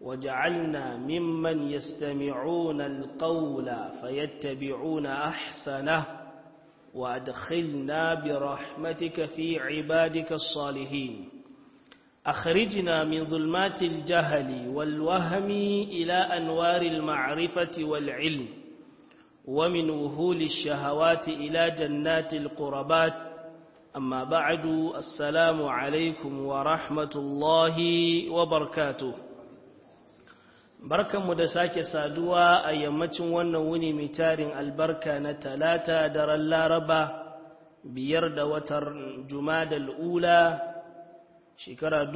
وجعلنا ممن يستمعون القول فيتبعون أحسنه وأدخلنا برحمتك في عبادك الصالحين أخرجنا من ظلمات الجهل والوهم إلى أنوار المعرفة والعلم ومن وهول الشهوات إلى جنات القربات أما بعد السلام عليكم ورحمة الله وبركاته barkanmu da sake saduwa a yammacin wannan wuni mai tarin albarka na talata daren laraba biyar da watar jumadal ula shekara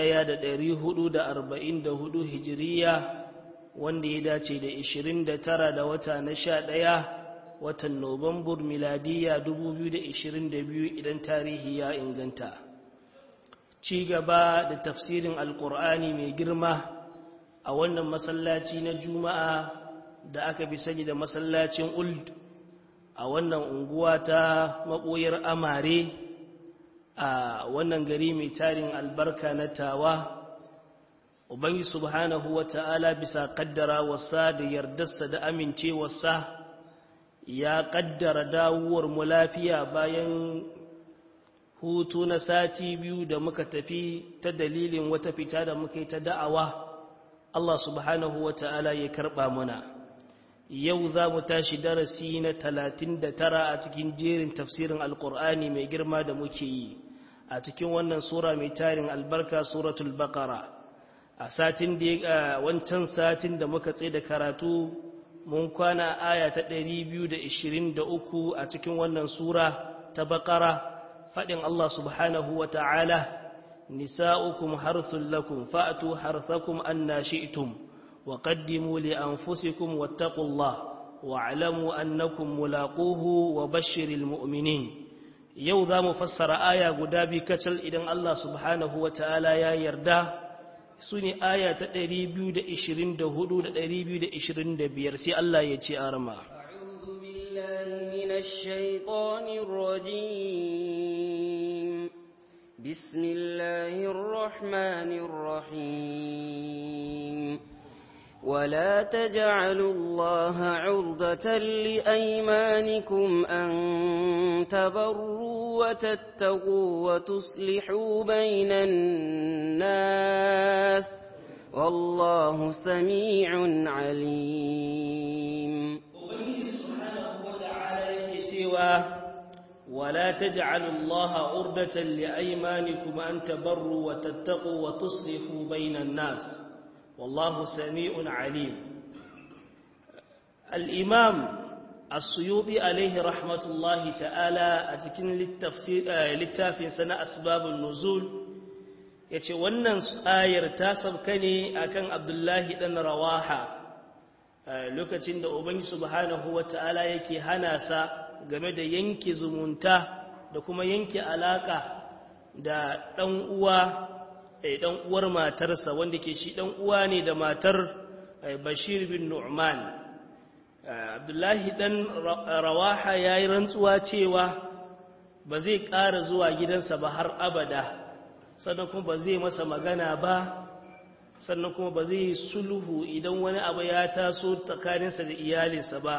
hudu hijiriya wanda ya dace da ishirin da tara da wata na sha ɗaya watan nobambur miladiya biyu idan tarihi ya inganta ci gaba da tafsirin alkur'ani mai girma a wannan masallaci na juma'a da aka fi sani da masallacin uld a wannan unguwa ta maɓoyar amare a wannan gari mai tarin albarka na tawa ubangi subhanahu wa ta'ala bisa kaddara wasa da yardarsa da amincewarsa ya kaddara dawowar mu lafiya bayan hutu na sati biyu da muka tafi ta dalilin wata fita da muka yi ta da'awa Allah subhanahu wa ta'ala ya karɓa muna yau za mu tashi darasi na talatin da tara a cikin jerin tafsirin alƙur'ani mai girma da muke yi a cikin wannan sura mai tarin albarka suratul baqara a satin da wancan satin da muka tsaye da karatu mun kwana aya ta 223 a cikin wannan sura ta baqara faɗin Allah subhanahu wa ta'ala nisa'ukum harthul lakum fa'tu harthakum anna shi'tum wa qaddimu li anfusikum wattaqullaha wa'lamu annakum mulaquhu wa bashshiril mu'minin yau za mu fassara aya guda bi kacal idan Allah subhanahu wa ta'ala ya yarda su ne aya ta 224 da 225 sai Allah ya ce arama أعوذ بالله من الشيطان الرجيم بسم الله الرحمن الرحيم ولا تجعلوا الله عرضة لأيمانكم أن تبروا وتتقوا وتصلحوا بين الناس والله سميع عليم ولا تجعلوا الله عرضة لأيمانكم أن تبروا وتتقوا وتصلحوا بين الناس والله سميع عليم الإمام السيوطي عليه رحمة الله تعالى أتكن للتفسير للتافين سنة أسباب النزول yace wannan ayar ta sabka ne akan Abdullahi dan Rawaha lokacin da Ubangi subhanahu wataala yake hana sa game da yanke zumunta da kuma yanke alaka da dan uwa ɗan uwar matarsa wanda ke shi ɗan uwa ne da matar bashir bin nu'man abdullahi ɗan rawaha ya yi rantsuwa cewa ba zai ƙara zuwa gidansa ba har abada sannan kuma ba zai masa magana ba sannan kuma ba zai sulhu idan wani abu ya taso tsakaninsa da iyalinsa ba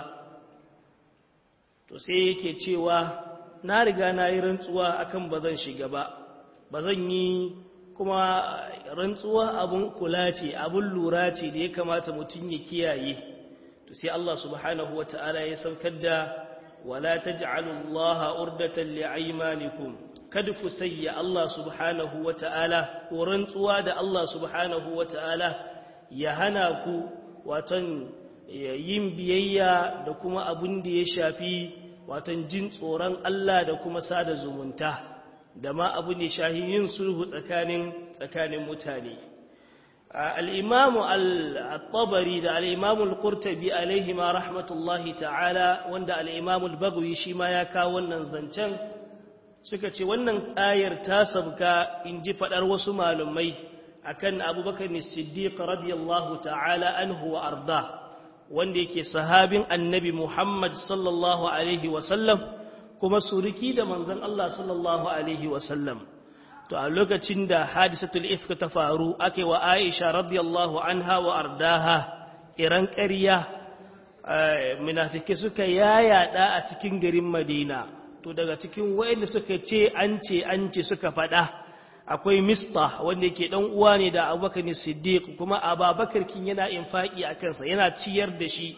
to sai yake cewa na riga na yi rantsuwa akan ba zan shiga ba ba zan yi kuma rantsuwa abun kula ce abun lura ce da ya kamata mutum ya kiyaye to sai Allah subhanahu wata'ala ya saukar da wala taj'alu Allah urdatan li'aymanikum kada ku sayya Allah subhanahu wata'ala ko rantsuwa da Allah subhanahu wata'ala ya hana ku watan yin biyayya da kuma abun da ya shafi watan jin tsoron Allah da kuma sada zumunta da ma abu ne shahi yin sulhu tsakanin tsakanin mutane al'imamu al-tabari da al'imamu al-kurtabi alaihi ma rahmatullahi ta'ala wanda al'imamu al-bagawi shi ma ya kawo wannan zancen suka ce wannan ayar ta sabka in ji faɗar wasu malumai akan abubakar siddiq radiyallahu ta'ala anhu wa arda wanda yake sahabin annabi muhammad sallallahu alaihi wasallam kuma suriki da manzon Allah sallallahu alaihi wasallam to a lokacin da hadisatul ifk ta faru ake wa Aisha radiyallahu anha wa ardaha iran ƙarya munafiki suka yayada a cikin garin Madina to daga cikin wayanda suka ce an ce an ce suka faɗa akwai mista wanda yake dan uwa ne da Abubakar Siddiq kuma Abubakar kin yana infaki a kansa yana ciyar da shi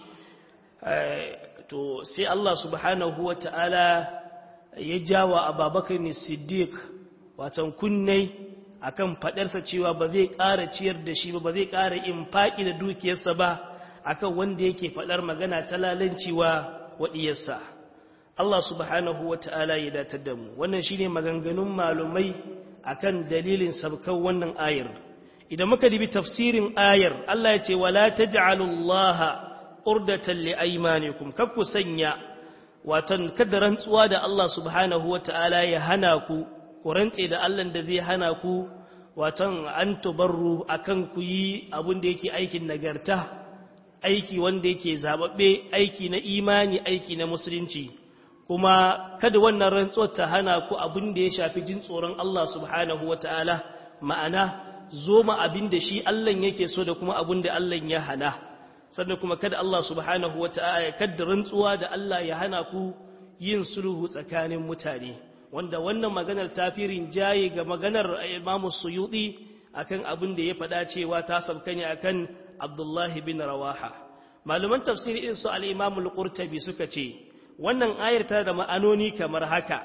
to sai Allah subhanahu wataala ya jawa Abubakar Siddiq watan kunnai akan fadarsa cewa ba zai ƙara ciyar da shi ba ba zai ƙara infaki da dukiyarsa ba akan wanda yake fadar magana ta lalancewa wadiyarsa Allah subhanahu wata'ala ya datar da mu wannan shine maganganun malumai akan dalilin sabkan wannan ayar idan muka dibi tafsirin ayar Allah ya ce wala taj'alullaha urdatan liaymanikum kakku sanya watan kada rantsuwa da Allah subhanahu wata'ala ya hana ku ku rantse da Allah da zai hana ku watan an tubarru akan ku yi abin da yake aikin nagarta aiki wanda yake zababbe aiki na imani aiki na musulunci kuma kada wannan rantsuwar ta hana ku abin da ya shafi jin tsoron Allah subhanahu wataala ma'ana zo ma abin da shi Allah yake so da kuma abin da Allah ya hana sannan kuma kada Allah subhanahu wataala kada rantsuwa da Allah ya hana ku yin sulhu tsakanin mutane wanda wannan maganar tafirin jaye ga maganar Imam Suyuti akan abin da ya faɗa cewa ta sabka ne akan Abdullahi bin Rawaha malaman tafsiri irin su al-Imam al-Qurtubi suka ce wannan ayar tana da ma'anoni kamar haka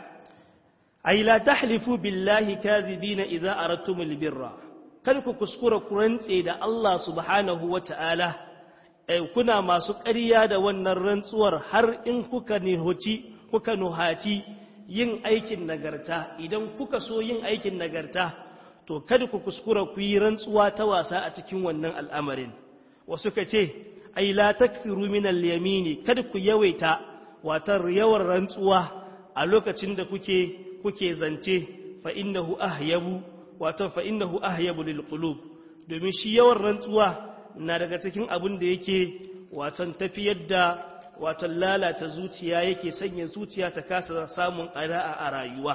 ay la tahlifu billahi kadhibina idza aradtumul birra kada ku kuskura ku rantse da Allah subhanahu wata'ala eh kuna masu ƙarya da wannan rantsuwar har in kuka nihoci kuka nuhaci yin aikin nagarta idan kuka so yin aikin nagarta to kada ku kuskura ku yi rantsuwa ta wasa a cikin wannan al'amarin wasu ka ce ai la takfiru min al-yamini kada ku yawaita watar yawan rantsuwa a lokacin da kuke kuke zance fa innahu ahyabu wato fa innahu ahyabu lil qulub domin shi yawan rantsuwa na daga cikin abin da yake watan tafiyar da watan lalata zuciya yake sanya zuciya ta kasa samun qana'a a rayuwa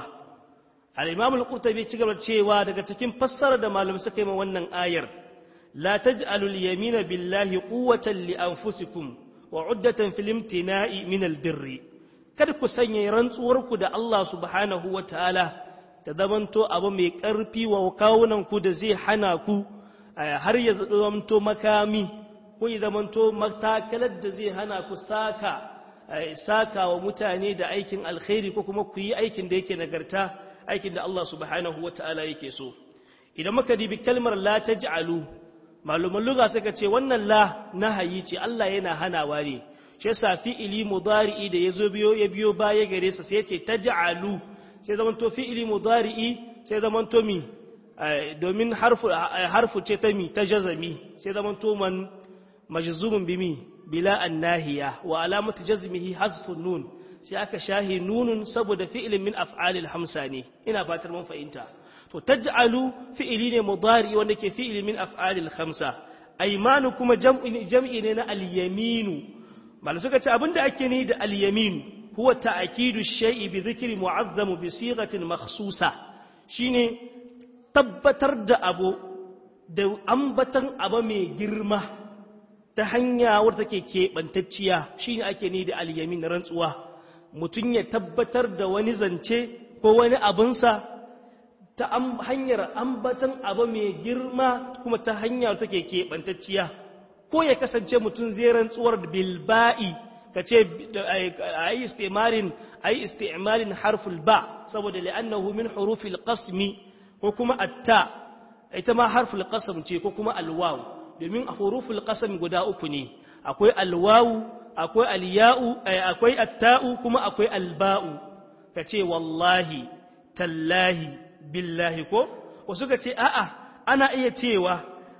al-imam al-qurtubi ci gaba cewa daga cikin fassarar da malamai suka yi wannan ayar la taj'alu al-yamina billahi quwwatan li anfusikum wa uddatan fil imtina'i min al-birri kada ku sanya rantsuwarku da Allah subhanahu wa ta'ala ta zamanto abu mai ƙarfi wa kawunanku da zai hana ku har ya zamanto makami ko ya zamanto matakalar da zai hana ku saka saka wa mutane da aikin alkhairi ko kuma ku yi aikin da yake nagarta aikin da Allah subhanahu wa ta'ala yake so idan muka dibi kalmar la taj'alu maluman lugha suka ce wannan la nahayi ce Allah yana hanawa ne shi yasa fi'ili mudari'i da yazo biyo ya biyo baya gare sa sai ya ce taj'alu sai zaman to fi'ili mudari'i sai zaman to mi domin harfu harfu ce ta mi ta jazami sai zaman to man majzumun bimi bila annahiya wa alamatu jazmihi hasfun nun sai aka shahi nunun saboda fi'ilin min af'alil hamsa ne ina fatar mun fahimta to taj'alu fi'ili ne mudari wanda ke fi'ili min af'alil khamsa aymanu kuma jam'i jam'i ne na al-yaminu mal suka ce abinda ake ni da al-yamin huwa ta'kidu shay'i bi dhikri mu'azzam bi sighatin makhsusa shine tabbatar da abu da ambatan abu mai girma ta hanya wadda take keɓantacciya shine ake ni da al-yamin rantsuwa mutum ya tabbatar da wani zance ko wani abinsa ta hanyar ambatan abu mai girma kuma ta hanyar take keɓantacciya ko ya kasance mutum zai rantsuwar bilba'i ka ce a yi isti'malin harful ba saboda li'annahu min hurufil qasmi ko kuma atta ita ma harful qasm ce ko kuma alwaw domin huruful qasm guda uku ne akwai alwawu akwai alya'u akwai atta'u kuma akwai alba'u ka ce wallahi tallahi billahi ko wasu ka ce a'a ana iya cewa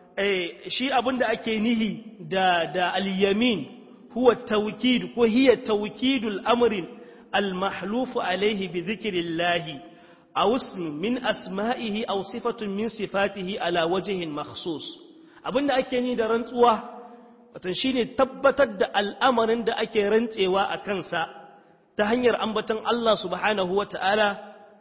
shi abinda ake nihi da da al-yamin huwa tawkid ko hiya tawkidul amrin al-mahlufu alayhi bi dhikrillahi aw ism min asma'ihi aw sifatun min sifatihi ala wajhin makhsus abinda ake ni da rantsuwa wato shine tabbatar da al'amarin da ake rantsewa a kansa ta hanyar ambaton Allah subhanahu wata'ala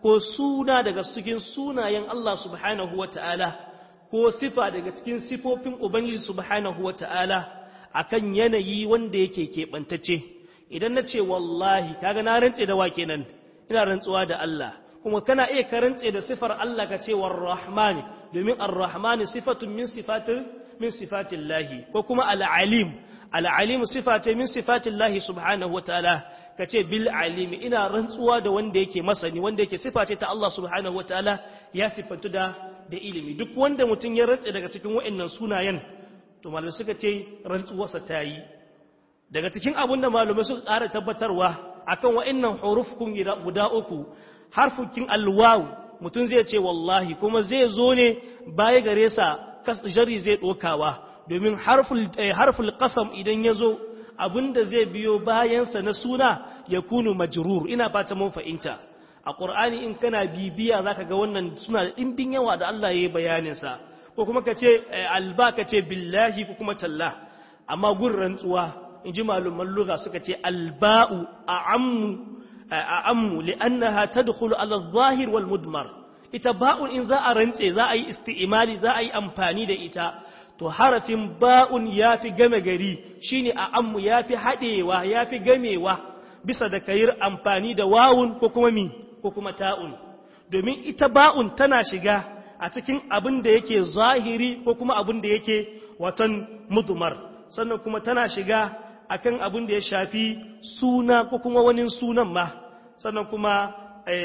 ko suna daga cikin sunayen Allah subhanahu wa ta'ala ko sifa daga cikin sifofin Ubangiji subhanahu wa ta'ala akan yanayi wanda yake keɓantacce idan na ce wallahi kaga na rantse da wa kenan ina rantsuwa da Allah kuma kana iya ka rantse da sifar Allah ka ce war-rahman domin ar-rahman sifatun min sifatin min sifatillahi ko kuma al-alim al-alim sifate min sifatillahi subhanahu wa ta'ala ka ce bil alimi ina rantsuwa da wanda yake masani wanda yake sifa ce ta Allah subhanahu wataala ya sifantu da da ilimi duk wanda mutum ya rantse daga cikin wa'annan sunayen to malamai suka ce rantsuwarsa ta yi daga cikin abin da malamai suka ƙara tabbatarwa akan wa'annan hurufkun guda uku harfukin alwawu mutum zai ce wallahi kuma zai zo ne baya gare sa jari zai ɗokawa domin harful qasam idan ya zo da zai biyo bayansa na suna ya kunu majrur ina fata mun fahimta a ƙur'ani in kana bibiya zaka ga wannan suna da ɗimbin yawa da Allah ya yi bayaninsa ko kuma ka ce alba ka ce billahi ko kuma talla amma gun rantsuwa in ji malumman lugha suka ce alba'u a'ammu a'ammu li'annaha tadkhulu ala adh-dhahir wal mudmar ita ba'un in za a rantse za a yi isti'imali za a yi amfani da ita to harafin ba'un ya fi game gari shi ne a ammu ya fi haɗewa ya fi gamewa bisa da kayir amfani da wawun ko kuma mi ko kuma ta'un domin ita ba'un tana shiga a cikin abin da yake zahiri ko kuma abin da yake watan mudumar sannan kuma tana shiga akan abin da ya shafi suna ko kuma wani sunan ma sannan kuma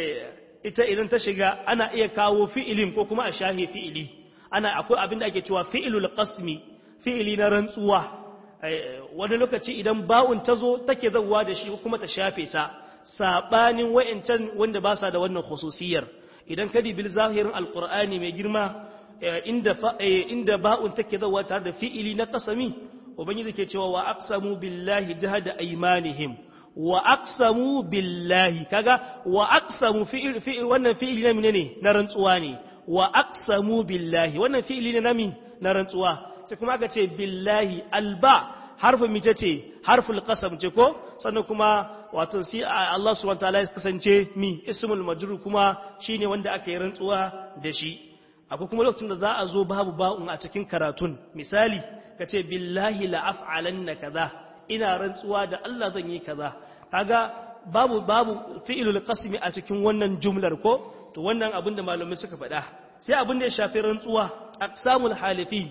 ita idan ta shiga ana iya kawo fi'ilin ko kuma a shahe fi'ili ana akwai abin da ake cewa fi'ilul qasmi fi'ili na rantsuwa wani lokaci idan ba'un ta zo take zawwa da shi kuma ta shafe sa sabanin wayancan wanda ba sa da wannan khususiyar idan ka dibil zahirin alqur'ani mai girma inda inda ba'un take zawwa tare da fi'ili na qasami ubangiji ke cewa wa aqsamu billahi jahada aymanihim wa aqsamu billahi kaga wa aqsamu fi'il fi'il wannan fi'ili ne menene na rantsuwa ne wa aqsamu billahi wannan fi'ili ne nami na rantsuwa sai kuma aka ce billahi alba harfin mice ce harful qasam ce ko sannan kuma wato sai Allah subhanahu wataala ya kasance mi ismul majrur kuma shine wanda aka yi rantsuwa da shi akwai kuma lokacin da za a zo babu ba'un a cikin karatun misali ka ce billahi la af'alanna kaza ina rantsuwa da Allah zan yi kaza kaga babu babu fi'ilul qasmi a cikin wannan jumlar ko to wannan abin da malamai suka faɗa sai abin da ya shafi rantsuwa aqsamul halifi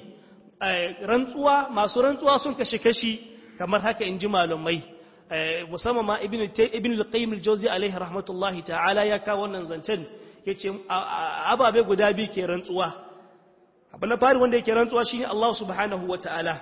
rantsuwa masu rantsuwa sun kashi kashi kamar haka in ji malamai musamman ma ibn ibn al-qayyim al-jawzi alaihi rahmatullahi ta'ala ya kawo wannan zancen yace ababe guda biyu ke rantsuwa abin na fari wanda yake rantsuwa shine Allah subhanahu wa ta'ala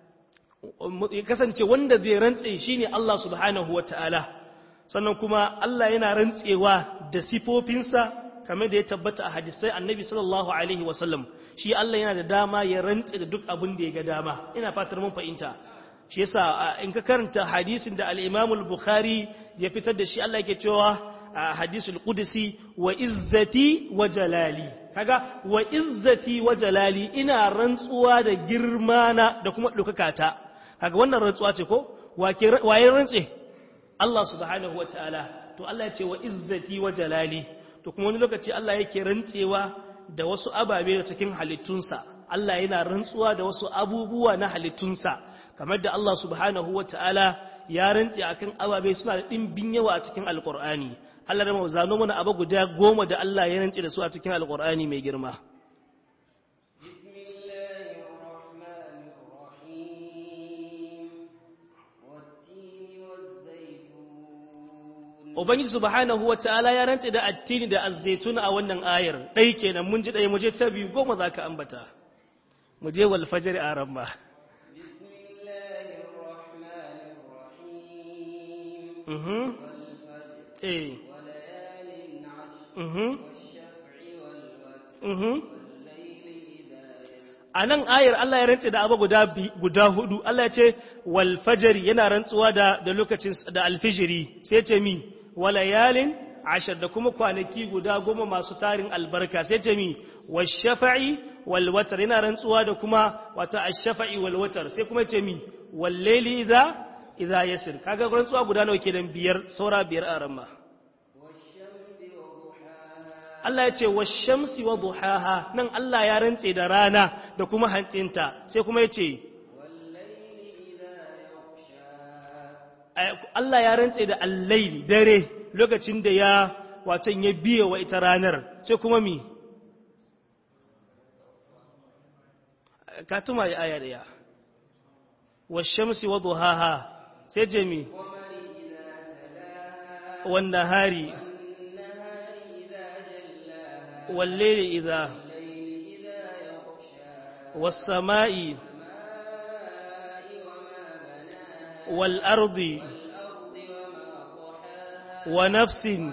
kasance wanda zai rantse shine Allah subhanahu wa ta'ala sannan kuma Allah yana rantsewa da sifofinsa kamar da ya tabbata a hadisai annabi sallallahu alaihi wasallam shi Allah yana da dama ya rantse da duk abin da ya ga dama ina fatar mun fahimta shi yasa in ka karanta hadisin da al-Imam al-Bukhari ya fitar da shi Allah yake cewa hadisul qudsi wa izzati wa jalali kaga wa izzati wa jalali ina rantsuwa da girmana da kuma dokakata kaga wannan rantsuwa ce ko waye rantse Allah subhanahu wataala to Allah ya ce wa izzati wa jalali to kuma wani lokaci Allah yake rantsewa da wasu ababe da cikin halittunsa Allah yana rantsuwa da wasu abubuwa na halittunsa kamar da Allah subhanahu wataala ya rantse akan ababe suna da dimbin yawa a cikin alqur'ani Allah da mu zano mana abu guda goma da Allah ya rantse da su a cikin alqur'ani mai girma Ubangiji subhanahu wata'ala ya rantse da attini da azzaitun a wannan ayar ɗai kenan mun ji ɗaya muje ta biyu goma za ka ambata mu je wal fajr a ramma mhm eh mhm mhm a nan ayar Allah ya rantse da abu guda guda hudu Allah ya ce wal fajr yana rantsuwa da da lokacin da alfijiri sai ce mi walayalin ashar da kuma kwanaki guda goma masu tarin albarka sai ce mi washafa'i walwatar yana rantsuwa da kuma wata ashafa'i walwatar sai kuma ce mi wallaili idza idza yasir kaga rantsuwa guda nawa kenan biyar saura biyar a ramma Allah ya ce washamsi wa duhaha nan Allah ya rantse da rana da kuma hancinta sai kuma ya ce Allah ya rantse da allaili dare lokacin da ya watan ya biye wa ita ranar sai kuma mi ka tuma ya aya daya washamsi wa duhaha sai je mi wan nahari wal layli idha was samai wal ardi wa nafsin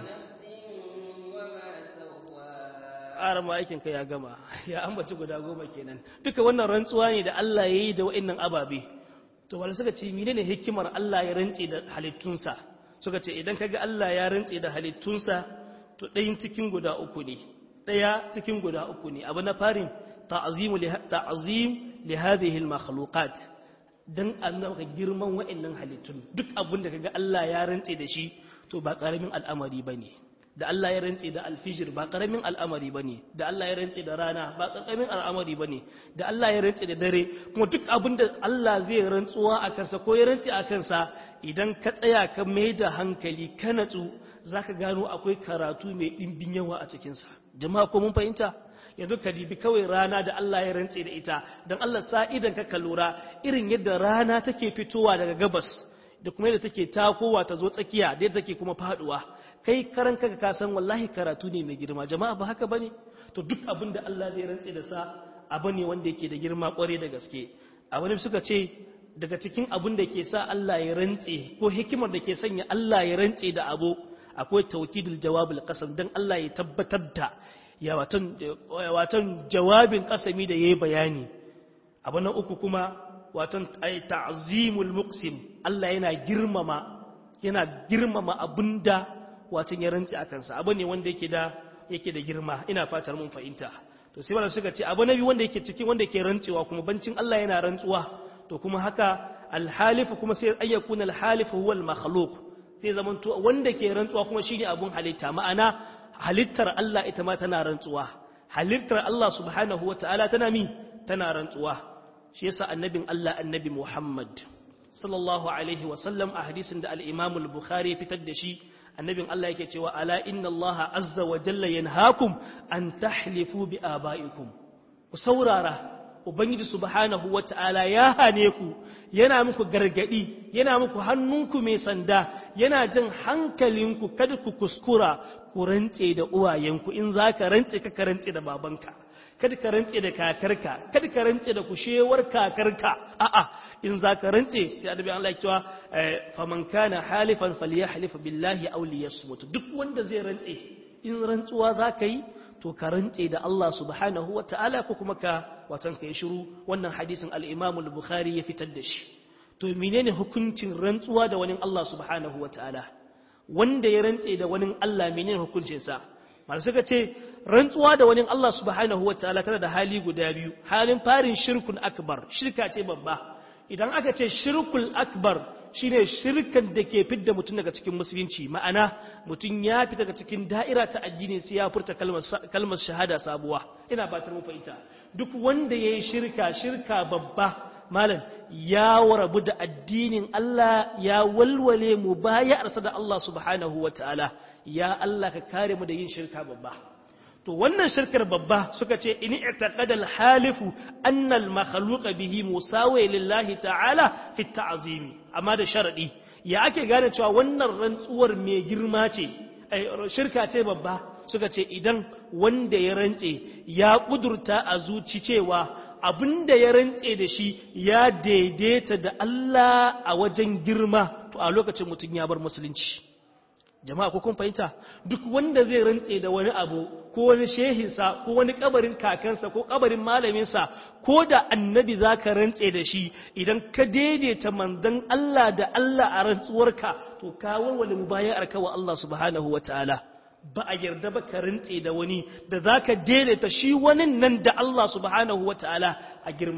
arama aikin ka ya gama ya ambaci guda goma kenan duka wannan rantsuwa ne da Allah ya yi da wa'annan ababe to wanda suka ce menene hikimar Allah ya rantse da halittunsa suka ce idan kaga Allah ya rantse da halittunsa to ɗayin cikin guda uku ne ɗaya cikin guda uku ne abu na farin ta'azimu ta'azim li hadhihi al makhluqat dan annaka girman wa'annan halittun duk abin da kaga Allah ya rantse da shi to ba karamin al'amari bane da Allah ya rantse da alfijir ba karamin al'amari ba ne da Allah ya rantse da rana ba karamin al'amari ba ne da Allah ya rantse da dare kuma duk abin da Allah zai rantsuwa a kansa ko ya rantse a kansa idan ka tsaya ka mai da hankali ka natsu za ka gano akwai karatu mai ɗimbin yawa a cikinsa jama'a ko mun fahimta yanzu ka dibi kawai rana da Allah ya rantse da ita don Allah sa idan ka lura irin yadda rana take fitowa daga gabas da kuma yadda take takowa ta zo tsakiya da yadda take kuma faduwa kai karan kanka ka san wallahi karatu ne mai girma jama'a ba haka bane to duk abin da Allah zai rantse da sa abu ne wanda yake da girma kware da gaske a wani suka ce daga cikin abin da ke sa Allah ya rantse ko hikimar da ke sanya Allah ya rantse da abu akwai tawkidul jawabul qasam dan Allah ya tabbatar da ya watan watan jawabin kasami da yayi bayani abu na uku kuma watan ay ta'zimul muqsim Allah yana girmama yana girmama abinda watan ya rantsi a kansa abu ne wanda yake da yake da girma ina fatar mun fahimta to sai wanda suka ce abu nabi wanda yake cikin wanda yake rantsewa kuma bancin Allah yana rantsuwa to kuma haka alhalif kuma sai ayyakun alhalif huwa almakhluq sai zaman to wanda ke rantsuwa kuma shine abun halitta ma'ana halittar Allah ita ma tana rantsuwa halittar Allah subhanahu wataala tana mi tana rantsuwa shi yasa annabin Allah annabi Muhammad sallallahu alaihi wa sallam a hadisin da al-Imam al-Bukhari fitar da shi annabin Allah yake cewa ala inna Allah azza wa jalla yanhaakum an tahlifu bi abaikum ku saurara ubangiji subhanahu wata'ala ya hane ku yana muku gargadi yana muku hannunku mai sanda yana jin hankalinku kada ku kuskura ku rantse da uwayenku in zaka rantse ka rantse da babanka kada ka rantse da kakarka kada ka rantse da kushewar kakarka a'a in za ka rantse sai adabi Allah ya cewa faman kana halifan falyahlif billahi aw liyasmut duk wanda zai rantse in rantsuwa za ka yi to ka rantse da Allah subhanahu ta'ala ko kuma ka watan ka yi shiru wannan hadisin al-Imam al-Bukhari ya fitar da shi to menene hukuncin rantsuwa da wani Allah subhanahu ta'ala wanda ya rantse da wani Allah menene hukuncinsa masu suka ce rantsuwa da wani Allah subhanahu wa ta'ala tana da hali guda biyu halin farin shirkun akbar shirka ce babba idan aka ce shirkul akbar shine shirkan da ke fidda mutum daga cikin musulunci ma'ana mutum ya fita daga cikin da'ira ta addini sai ya furta kalmar shahada sabuwa ina ba ta mu fahimta duk wanda yayi shirka shirka babba malam ya rabu da addinin Allah ya walwale mu bayarsa da Allah subhanahu wa ta'ala ya Allah ka kare mu da yin shirka babba to wannan shirkar babba suka ce in i'taqada al-halifu anna al-makhluqa bihi musawi lillahi ta'ala fi ta'zimi amma da sharadi ya ake gane cewa wannan rantsuwar mai girma ce shirka ce babba suka ce idan wanda ya rantse ya kudurta a zuci cewa abinda ya rantse da shi ya daidaita da Allah a wajen girma to a lokacin mutum ya bar musulunci jama'a ko kun fahimta duk wanda zai rantse da wani abu ko wani shehinsa ko wani kabarin kakansa ko kabarin malaminsa ko da annabi za ka rantse da shi idan ka daidaita manzon Allah da Allah a rantsuwarka to ka warware mubayar ka wa Allah subhanahu wa ta'ala ba a yarda ba ka rantse da wani da za ka daidaita shi wani nan da Allah subhanahu wa ta'ala a girma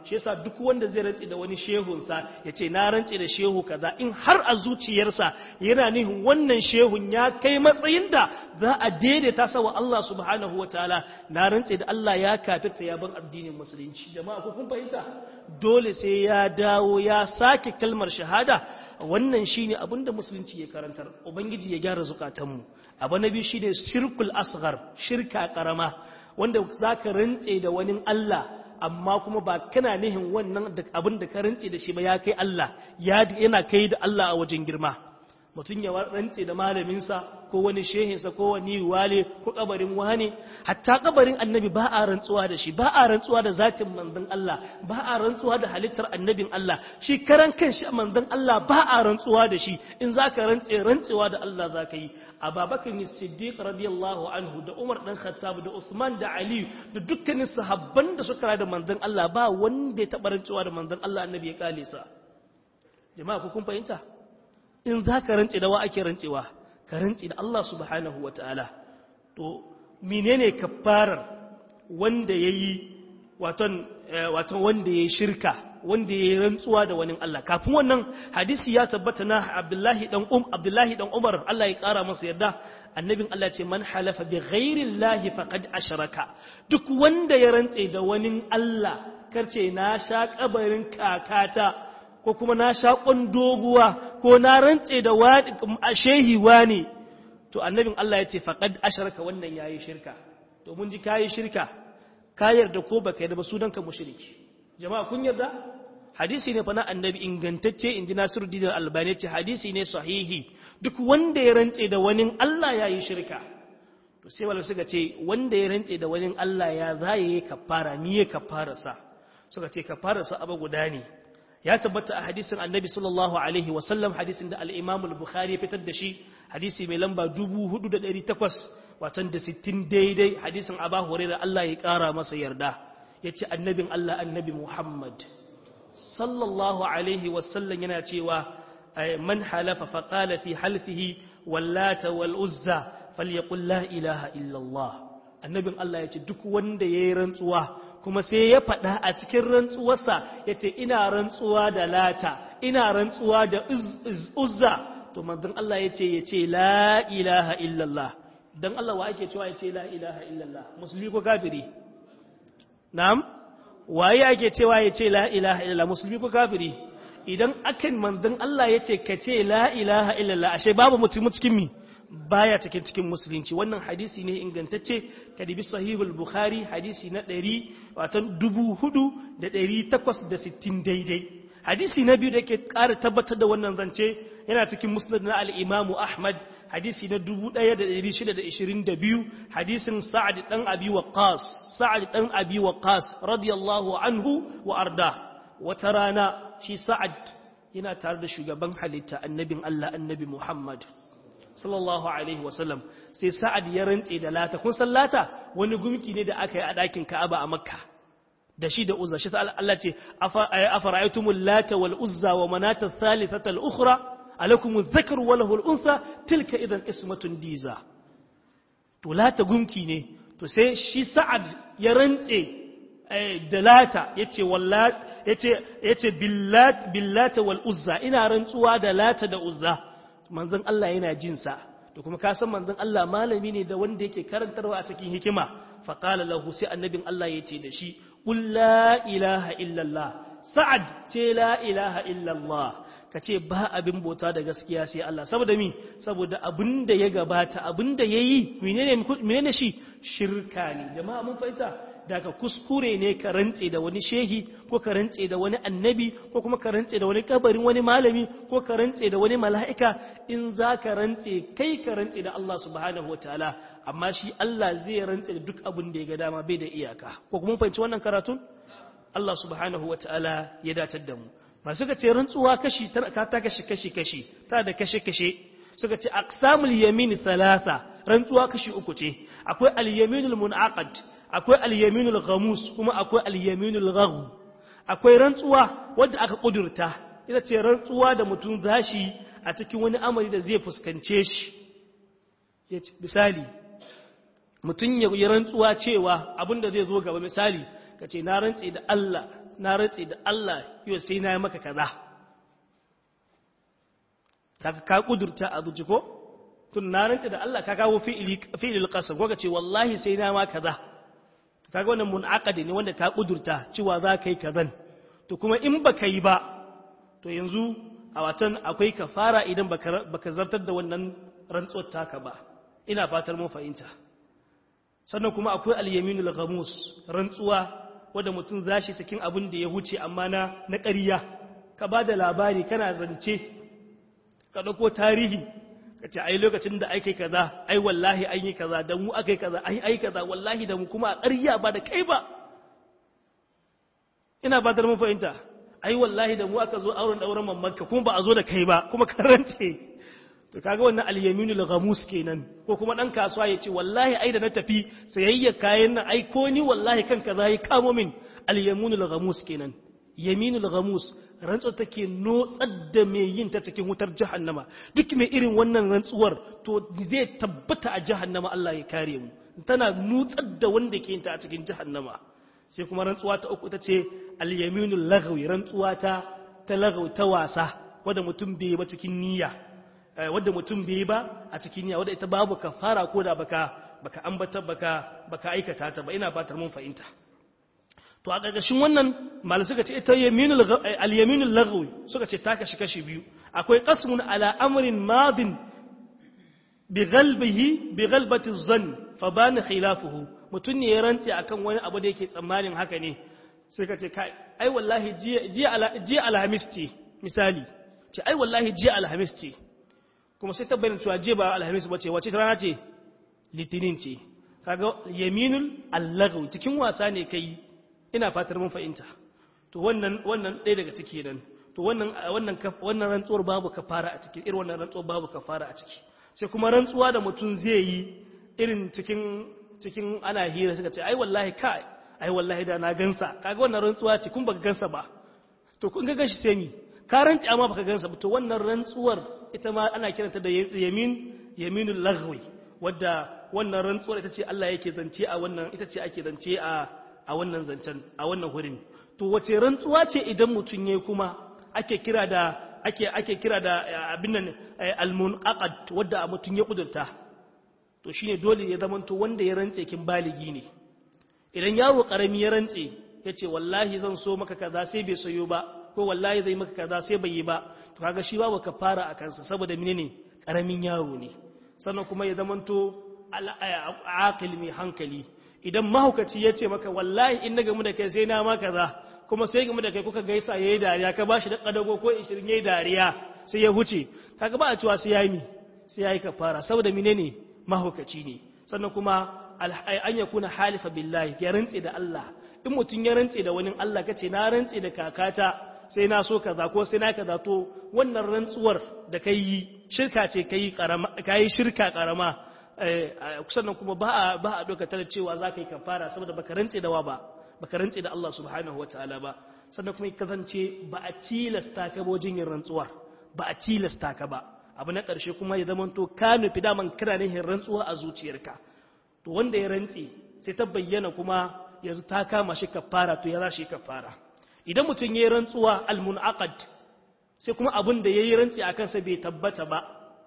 shi yasa duk wanda zai rantse da wani shehunsa ya ce na rantse da shehu kaza in har a zuciyarsa yana nihin wannan shehun ya kai matsayin da za a daidaita sa wa Allah subhanahu wataala na rantse da Allah ya kafirta ya bar addinin musulunci jama'a ko kun fahimta dole sai ya dawo ya sake kalmar shahada wannan shine abinda musulunci ya karantar ubangiji ya gyara zukatanmu abu na biyu shine shirkul asghar shirka karama wanda zaka rantse da wani Allah amma kuma ba kana nihin wannan abin da ka rantse da shi ba ya kai Allah yana kai da Allah a wajen girma mutum ya rantse da malaminsa ko wani shehinsa ko wani wale ko kabarin wani hatta kabarin annabi ba a rantsuwa da shi ba a rantsuwa da zatin manzon Allah ba a rantsuwa da halittar annabin Allah shi karan kanshi manzon Allah ba a rantsuwa da shi in zaka rantse rantsewa da Allah zaka yi Abubakar Siddiq radiyallahu anhu da Umar dan Khattab da Usman da Ali da dukkanin sahabban da suka da manzon Allah ba wanda ya taba rantsuwa da manzon Allah annabi ya kale sa jama'a ku kun fahimta in zaka rantse da wa ake rantsewa ka rantsi da Allah subhanahu wa ta'ala to menene kafarar wanda ya yi waton wanda ya yi shirka wanda ya yi rantsuwa da wani Allah kafin wannan hadisi ya tabbata na abdullahi dan um abdullahi dan umar Allah ya kara masa yarda annabin Allah ce man halafa bi ghairi llahi faqad ashraka duk wanda ya rantse da wani Allah karce na sha kabarin kakata ko kuma na sha doguwa ko na rantse da shehi wani to annabin Allah ya ce faqad asharaka wannan yayi shirka to mun ji kayi shirka ka yarda ko baka yarda ba sunanka mushriki jama'a kun yarda hadisi ne fa na annabi ingantacce inji Nasiruddin Albani ce hadisi ne sahihi duk wanda ya rantse da wani Allah yayi shirka to sai wala suka ce wanda ya rantse da wani Allah ya zaye kafara ni ya kafara sa suka ce kafara sa abu guda ne ya tabbata a hadisin annabi sallallahu alaihi wasallam hadisin da al'imam al-bukhari ya fitar da shi hadisi mai lamba 4,800 watan da 60 daidai hadisin abu huraira Allah ya ƙara masa yarda ya ce annabin Allah annabi Muhammad sallallahu alaihi wasallam yana cewa man halafa faƙala fi halfihi wallata wal uzza falyaqul la ilaha illallah annabin Allah ya ce duk wanda ya yi rantsuwa kuma sai ya faɗa a cikin rantsuwarsa ya ce ina rantsuwa da lata ina rantsuwa da uzza to manzon Allah ya ce ya ce la ilaha illallah don Allah wa ake cewa ya ce la ilaha illallah musulmi ko kafiri na'am waye ake cewa ya ce la ilaha illallah musulmi ko kafiri idan akan manzon Allah ya ce ka ce la ilaha illallah ashe babu mutum cikin mi baya cikin cikin musulunci wannan hadisi ne ingantacce kadibi sahihul bukhari hadisi na 100 watan 4860 daidai hadisi na biyu da ke ƙara tabbatar da wannan zance yana cikin musnad na al-imamu ahmad hadisi na 1622 hadisin sa'ad dan abi waqas sa'ad dan abi waqas radiyallahu anhu wa arda wata rana shi sa'ad yana tare da shugaban halitta annabin Allah annabi Muhammad sallallahu alaihi wasallam sai sa'ad ya rantse da lata kun san lata wani gumki ne da aka yi a ɗakin ka'aba a makka da shi da uzza shi Allah ce afara'aytumul lata wal uzza wa manata thalithata al ukhra alakum adh-dhakaru wa lahu al-untha tilka idan ismatun diza to lata gumki ne to sai shi sa'ad ya rantse da lata yace wallat yace yace billat billata wal uzza ina rantsuwa da lata da uzza manzon Allah yana jin sa to kuma ka san manzon Allah malami ne da wanda yake karantarwa a cikin hikima fa qala lahu sai annabin Allah yace da shi qul la ilaha illallah sa'ad ce la ilaha illallah kace ba abin bauta da gaskiya sai Allah saboda mi saboda abinda ya gabata abinda yayi menene menene shi shirka ne jama'a mun fahimta daga kuskure ne ka rantse da wani shehi ko ka rantse da wani annabi ko kuma ka rantse da wani kabarin wani malami ko ka rantse da wani mala'ika in za ka rantse kai ka rantse da Allah subhanahu wataala amma shi Allah zai rantse da duk abin da ya ga dama bai da iyaka ko kuma fahimci wannan karatun Allah subhanahu wataala ya datar da mu masu ka ce rantsuwa kashi ta ta kashi kashi kashi ta da kashe kashe suka ce aqsamul yamin thalatha rantsuwa kashi uku ce akwai al-yaminul munaqad akwai al-yaminul ghamus kuma akwai al-yaminul ghagh akwai rantsuwa wanda aka kudurta ita ce rantsuwa da mutum zashi a cikin wani amari da zai fuskance shi misali mutum ya yi rantsuwa cewa abinda zai zo gaba misali ka ce na rantse da Allah na rantse da Allah yau sai na yi maka kaza kaga ka kudurta a zuci ko tun na rantse da Allah ka kawo fi'ilil qasam ko ka ce wallahi sai na ma kaza kaga wannan munaqadi ne wanda ka kudurta cewa za ka yi kazan to kuma in baka yi ba to yanzu a watan akwai kafara idan baka zartar da wannan rantsuwar taka ba ina fatar mun fahimta sannan kuma akwai al-yaminul ghamus rantsuwa wanda mutum zashi cikin abin da ya huce amma na na ƙarya ka ba da labari kana zance ka dauko tarihi ka ce ai lokacin da ake kaza ai wallahi an yi kaza da mu aka yi kaza ai ai kaza wallahi da mu kuma a ƙarya ba da kai ba ina fatar mun fahimta ai wallahi da mu aka zo auren dauran mammanka kuma ba a zo da kai ba kuma karance to kaga wannan al-yaminul ghamus kenan ko kuma dan kasuwa ya ce wallahi ai da na tafi sayayya kayan nan ai ko ni wallahi kan kaza yi kamo min al-yaminul ghamus kenan yaminul ghamus rantsuwar take notsar da mai yin ta cikin wutar jahannama duk mai irin wannan rantsuwar to zai tabbata a jahannama Allah ya kare mu tana nutsar da wanda ke yin ta a cikin jahannama sai kuma rantsuwa ta uku ita ce al-yaminul lagwi rantsuwa ta ta lagwi ta wasa wanda mutum bai ba cikin niyya wanda mutum bai ba a cikin niyya wanda ita babu kafara ko da baka baka ambata baka baka aikata ta ba ina fatar mun fahimta to a ƙarƙashin wannan malai suka ce ita yaminul al-yaminul lagwi suka ce ta kashi kashi biyu akwai qasmun ala amrin madin bi ghalbihi bi ghalbati dhann fa bana khilafuhu mutum ne ya rantse akan wani abu da yake tsammanin haka ne sai ka ce kai ai wallahi jiya alhamis ce misali ce ai wallahi jiya alhamis ce kuma sai tabbayin cewa jiya ba alhamis ba ce wace rana ce litinin ce kaga yaminul allaghu cikin wasa ne kai ina fatar mun fahimta to wannan wannan ɗaya daga ciki nan to wannan wannan wannan rantsuwar babu kafara a ciki irin wannan rantsuwar babu kafara a ciki sai kuma rantsuwa da mutum zai yi irin cikin cikin ana hira suka ce ai wallahi kai ai wallahi da na gansa kaga wannan rantsuwa ce kun baka gansa ba to kun ga gashi sai mi ka rantsi amma baka gansa ba to wannan rantsuwar ita ma ana kiranta da yamin yaminul laghwi wadda wannan rantsuwar ita ce Allah yake zance a wannan ita ce ake zance a a wannan zancen a wannan hurin to wace rantsuwa ce idan mutun yayi kuma ake kira da ake ake kira da abin nan al-munaqad wadda mutun ya kudurta to shine dole ya zamanto wanda ya rantse kin baligi ne idan yaro karami ya rantse yace wallahi zan so maka kaza sai bai sayo ba ko wallahi zai maka kaza sai bai yi ba to kaga shi babu kafara a kansa saboda menene karamin yaro ne sannan kuma ya zamanto aqil mai hankali idan mahaukaci yace maka wallahi in na gamu da kai sai na ma kaza kuma sai gamu da kai kuka gaisa yayi dariya ka bashi da kadago ko 20 yayi dariya sai ya huce kaga ba a cewa sai yayi sai yayi kafara saboda menene mahaukaci ne sannan kuma an ya kuna halifa billahi ya rantse da Allah in mutum ya rantse da wani Allah kace na rantse da kakata sai na so kaza ko sai na kaza to wannan rantsuwar da kai yi shirka ce kai karama kai shirka karama sannan kuma ba a ba a doka tare cewa za ka yi kafara saboda baka rantse da wa ba baka rantse da Allah subhanahu wataala ba sannan kuma kasance ba a tilasta ka bojin yin rantsuwar ba a tilasta ka ba abu na ƙarshe kuma ya zama to ka nufi daman kana nihin rantsuwa a zuciyarka to wanda ya rantse sai ta bayyana kuma yanzu ta kama shi kafara to ya za shi kafara idan mutum ya yi rantsuwa almunaqad sai kuma abin da ya yi rantsi a kansa bai tabbata ba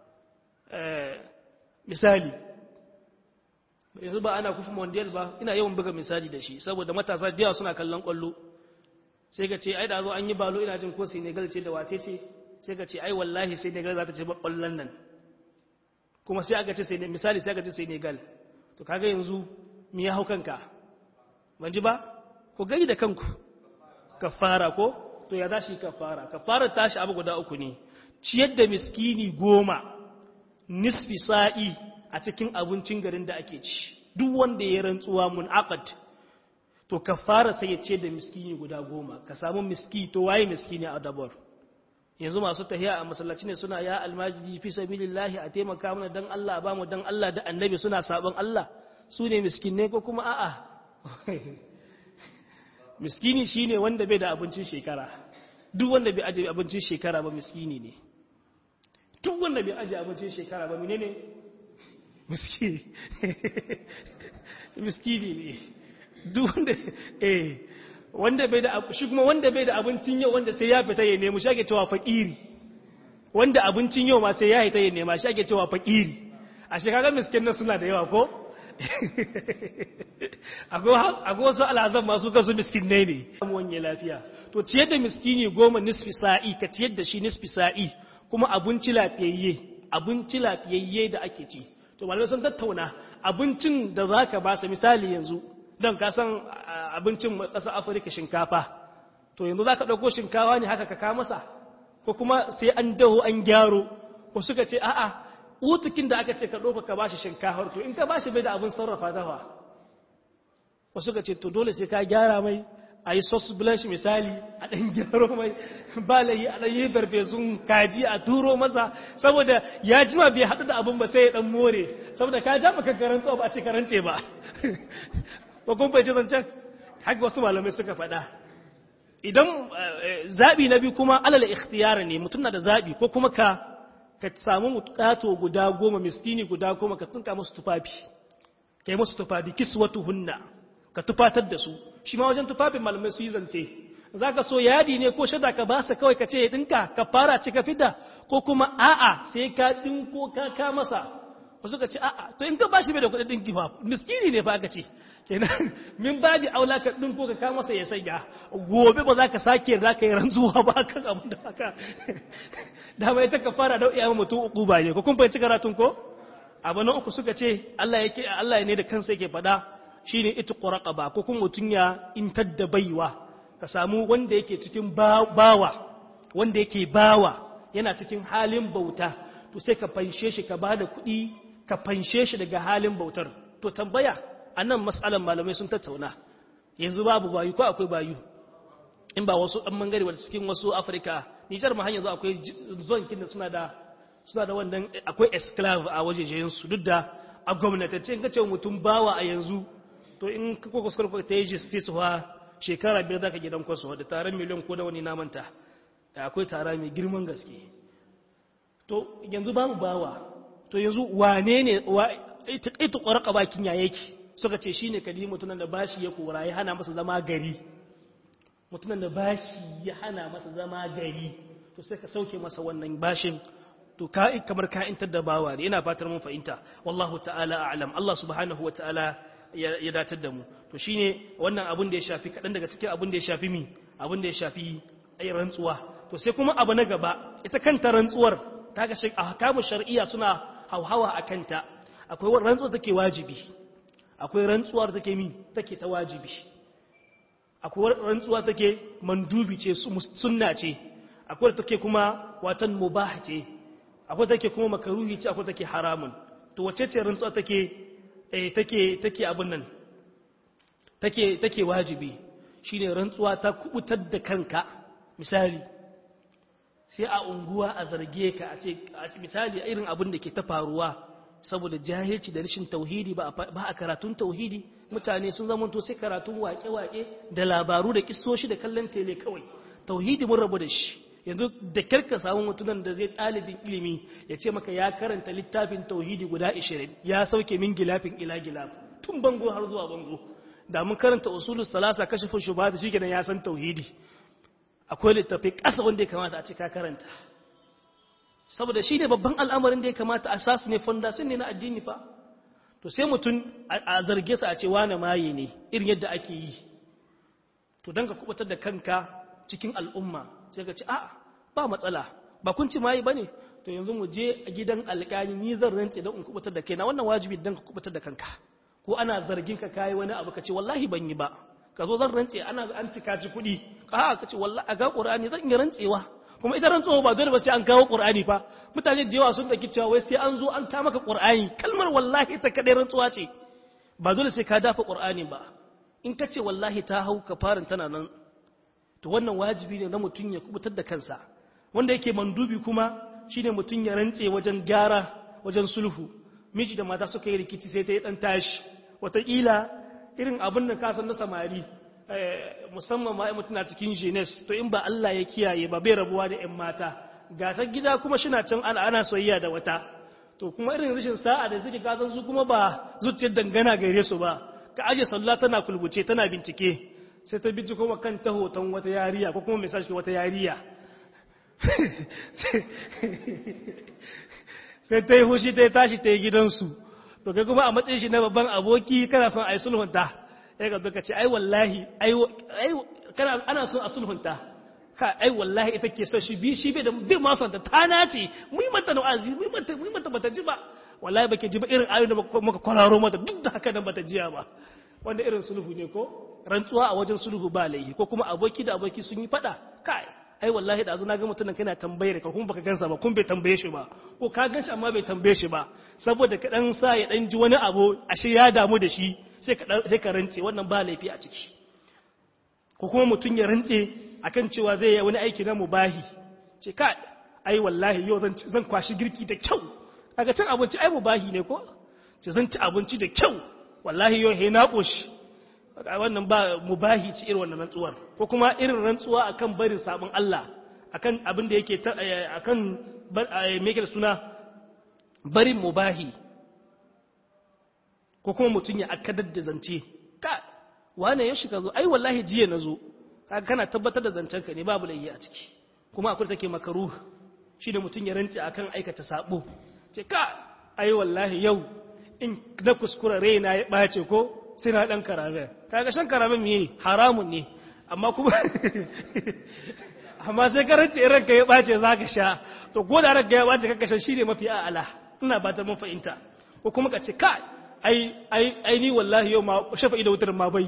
misali yanzu ba ana kufa mondial ba ina yawan buga misali da shi saboda matasa da yawa suna kallon kwallo sai ka ce ai da zo an yi balo ina jin ko Senegal ce da wace ce sai ka ce ai wallahi Senegal za ta ce kwallon nan kuma sai aka ce sai misali sai aka ce Senegal to kaga yanzu me ya hau kanka ban ji ba ku gani da kanku kafara ko to ya zashi kafara kafara tashi abu guda uku ne ciyar da miskini goma nisfi sa'i a cikin abincin garin da ake ci duk wanda ya rantsuwa mun aqad to kafara sai ya ce da miskini guda goma ka samu miski to waye miskini a dabar yanzu masu tahiya a masallaci ne suna ya almajidi fi sabilillahi a taimaka mana dan Allah ba mu dan Allah da annabi suna sabon Allah su ne miskinai ko kuma a'a miskini shine wanda bai da abincin shekara duk wanda bai aje abincin shekara ba miskini ne duk wanda bai aje abincin shekara ba menene miskini miskini ne duk wanda eh wanda bai da shi kuma wanda bai da abincin yau wanda sai ya fita ya nemi shi ake cewa fakiri wanda abincin yau ma sai ya fita ya nema shi ake cewa fakiri a shekarar miskin nan suna da yawa ko akwai wasu alhazan masu kasu miskinai ne wanye lafiya to ciyar da miskini goma nisfi sa'i ka ciyar da shi nisfi sa'i kuma abinci lafiyayye abinci lafiyayye da ake ci to malamai sun tattauna abincin da za ka ba sa misali yanzu don ka san abincin ƙasar afirka shinkafa to yanzu za ka ɗauko shinkawa ne haka ka ka masa ko kuma sai an daho an gyaro ko suka ce a'a utukin da aka ce ka ɗauka ka bashi shinkafar to in ka bashi bai da abin sarrafa dafa wasu ka ce to dole sai ka gyara mai a yi sauce blanche misali a ɗan gyaro mai balayi a ɗan yi barfesun kaji a turo masa saboda ya jima bai haɗu da abin ba sai ya ɗan more saboda ka ja maka karanta ba a ce karance ba ba kun bai ci zancen haka wasu malamai suka faɗa idan zaɓi na biyu kuma alal ikhtiyara ne mutum na da zaɓi ko kuma ka ka samu mukato guda goma miskini guda goma ka tunka musu tufafi ka yi musu tufafi kiswatu hunna ka tufatar da su shi ma wajen tufafin malamai su yi zance za ka so yadi ne ko shada ka basa kawai ka ce ya dinka ka fara ci ka fida ko kuma a'a sai ka dinko ka ka masa wasu ka ce a'a to in ka bashi bai da kuɗin dinki fa miskini ne fa aka ce kenan min baji aula ka dinko ka ka masa ya sanya gobe ba za ka sake za ka yi rantsuwa ba kan abin da haka da mai ta ka fara da iya mutum uku ba ne ko kun fahimci karatun ko abu na uku suka ce Allah yake Allah ne da kansa yake faɗa shine itqu raqaba ko kuma mutun ya intar da baiwa ka samu wanda yake cikin bawa wanda yake bawa yana cikin halin bauta to sai ka fanshe shi ka bada kuɗi ka fanshe shi daga halin bautar to tambaya anan mas'alan malamai sun tattauna yanzu babu bayu ko akwai bayu in ba wasu ɗan mangare wadda cikin wasu afirka nijar ma yanzu akwai zuwan kinda suna da suna da wannan akwai esclave a wajejensu duk da a gwamnatance in ka ce mutum bawa a yanzu to in ka kuka kuskure ta yi justice wa shekara biyar zaka gidan kwaso da taron miliyan ko da wani namanta akwai tara mai girman gaske to yanzu babu bawa to yanzu wane ne ita ƙwarƙa bakin ya yake suka ce shine kadi mutunan da bashi ya kora ya hana masa zama gari mutunan da bashi ya hana masa zama gari to sai ka sauke masa wannan bashin to ka kamar ka intar da bawa ne ina fatar mun fahimta wallahu ta'ala a'lam Allah subhanahu wa ta'ala ya datar da mu to shine wannan abun da ya shafi kadan daga cikin abun da ya shafi mi abun da ya shafi ai rantsuwa to sai kuma abu na gaba ita kanta rantsuwar ta ga shi ahkamu shar'iyya suna hauhawa akan ta akwai rantsuwa take wajibi akwai rantsuwar take mi take ta wajibi akwai rantsuwa take mandubi ce sunna ce akwai take kuma watan mubah ce akwai take kuma makaruhi ce akwai take haramun to wace ce rantsuwa take eh take take abun nan take take wajibi shine rantsuwa ta kubutar da kanka misali sai a unguwa a zarge ka a ce misali irin abin da ke ta faruwa saboda jahilci da rashin tauhidi ba a karatun tauhidi mutane sun zama to sai karatun wake-wake da labaru da kissoshi da kallon tele kawai tauhidi mun rabu da shi yanzu da karka samu mutunan da zai ɗalibin ilimi ya ce maka ya karanta littafin tauhidi guda 20 ya sauke min gilafin ila gilaf tun bango har zuwa bango da mun karanta usulus salasa kashifin shubhat shi kenan ya san tauhidi akwai littafi ƙasa wanda ya kamata a ce ka karanta saboda shi ne babban al'amarin da ya kamata a sasu ne fondation ne na addini fa to sai mutum a zarge sa a ce wane maye ne irin yadda ake yi to don ka kubutar da kanka cikin al'umma sai ka ce a ba matsala ba kun ci maye ba ne to yanzu mu je a gidan alƙali ni zan rantse don in kubutar da kaina wannan wajibi don ka kubutar da kanka ko ana zargin ka kayi wani abu ka ce wallahi ban yi ba ka zo zan rantse ana an cika ci kuɗi ka ka ce wallahi a ga ƙur'ani zan yi rantsewa kuma ita rantsuwa ba dole ba sai an kawo qur'ani fa mutane da yawa sun daki cewa wai sai an zo an ta maka qur'ani kalmar wallahi ita kadai rantsuwa ce ba dole sai ka dafa qur'ani ba in ka ce wallahi ta hau ka farin tana nan to wannan wajibi ne na mutum ya kubutar da kansa wanda yake mandubi kuma shine mutum ya rantse wajen gyara wajen sulhu miji da mata suka yi rikici sai ta yi dan tashi wataƙila irin abin da kasan na samari musamman ma mutum na cikin jenes to in ba Allah ya kiyaye ba bai rabuwa da ‘yan mata ga ta gida kuma shi na can ana ana soyayya da wata to kuma irin rashin sa'a da suke kasan su kuma ba zuciyar dangana gare su ba ka aje sallah tana kulbuce tana bincike sai ta bi kuma kan ta hoton wata yariya ko kuma message wata yariya sai ta yi hushi ta yi tashi ta yi gidansu to kai kuma a matsayin shi na babban aboki kana son a yi sulhunta ya ga duka ce ai wallahi ai kana ana son a sulhunta ka ai wallahi ita ke son shi bi shi bai da bai ma son ta ta nace mu yi mata wa'azi mu yi mata mu yi mata bata ji ba wallahi bake ji ba irin ayoyin da muka kwararo mata duk da haka nan bata jiya ba wanda irin sulhu ne ko rantsuwa a wajen sulhu ba laifi ko kuma aboki da aboki sun yi fada kai ai wallahi da na ga mutumin kana tambayar ka kuma baka gansa ba kun bai tambaye shi ba ko ka ganshi amma bai tambaye shi ba saboda ka dan sa ya dan ji wani abu ashe ya damu da shi sai ka sai ka rantse wannan ba laifi a ciki ko kuma mutum ya rantse akan cewa zai yi wani aiki na mubahi ce ka ai wallahi yau zan zan kwashi girki da kyau kaga cin abinci ai mubahi ne ko ce zan ci abinci da kyau wallahi yau he na koshi wannan ba mubahi ci irin wannan rantsuwar ko kuma irin rantsuwa akan barin sabon Allah akan abin da yake akan me yake da suna barin mubahi ko kuma mutum ya akadar da zance ka wane ya shiga zo ai wallahi jiya na zo kaga kana tabbatar da zancen ka ne babu layyi a ciki kuma akwai take makaruh shi da mutum ya rantsi akan aikata sabo ce ka ai wallahi yau in na kuskura raina ya ɓace ko sai na ɗan karamen kaga shan karamen miye haramun ne amma kuma amma sai karanci in ranka ya ɓace za ka sha to ko da ranka ya ɓace kaka shan shi ne mafi a'ala ina ba ta mafahimta ko kuma ka ce kai ai ai ai ni wallahi yau ma shafa'i da wutarin ma bai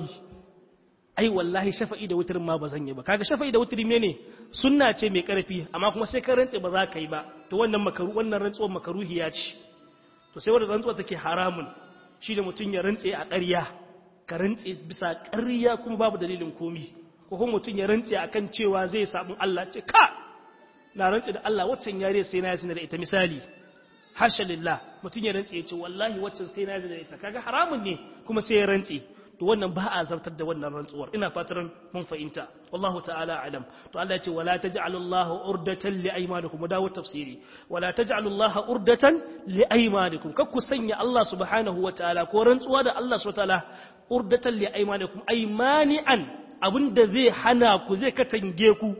ai wallahi shafa'i da wutarin ma ba zan yi ba kaga shafa'i da wutarin ne sunna ce mai karfi amma kuma sai ka rantse ba za ka yi ba to wannan makaru wannan rantsuwar makaruhiya ce to sai wadda rantsuwa take haramun shi da mutum ya rantse a ƙarya ka rantse bisa ƙarya kuma babu dalilin komi ko kuma mutum ya rantse akan cewa zai sabon Allah ce ka na rantse da Allah waccan yare sai na yi da ita misali hasha lillah mutum ya rantse ya ce wallahi waccan sai na yi da ita kaga haramun ne kuma sai ya rantse to wannan ba a zartar da wannan rantsuwar ina fatan mun fahimta wallahu ta'ala alam to Allah ya ce wala taj'alu Allah urdatan li aymanikum mu dawo tafsiri wala taj'alu Allah urdatan li aymanikum kar ku sanya Allah subhanahu wa ta'ala ko rantsuwa da Allah subhanahu wa ta'ala urdatan li aymanikum aymani'an abinda zai hana ku zai katange ku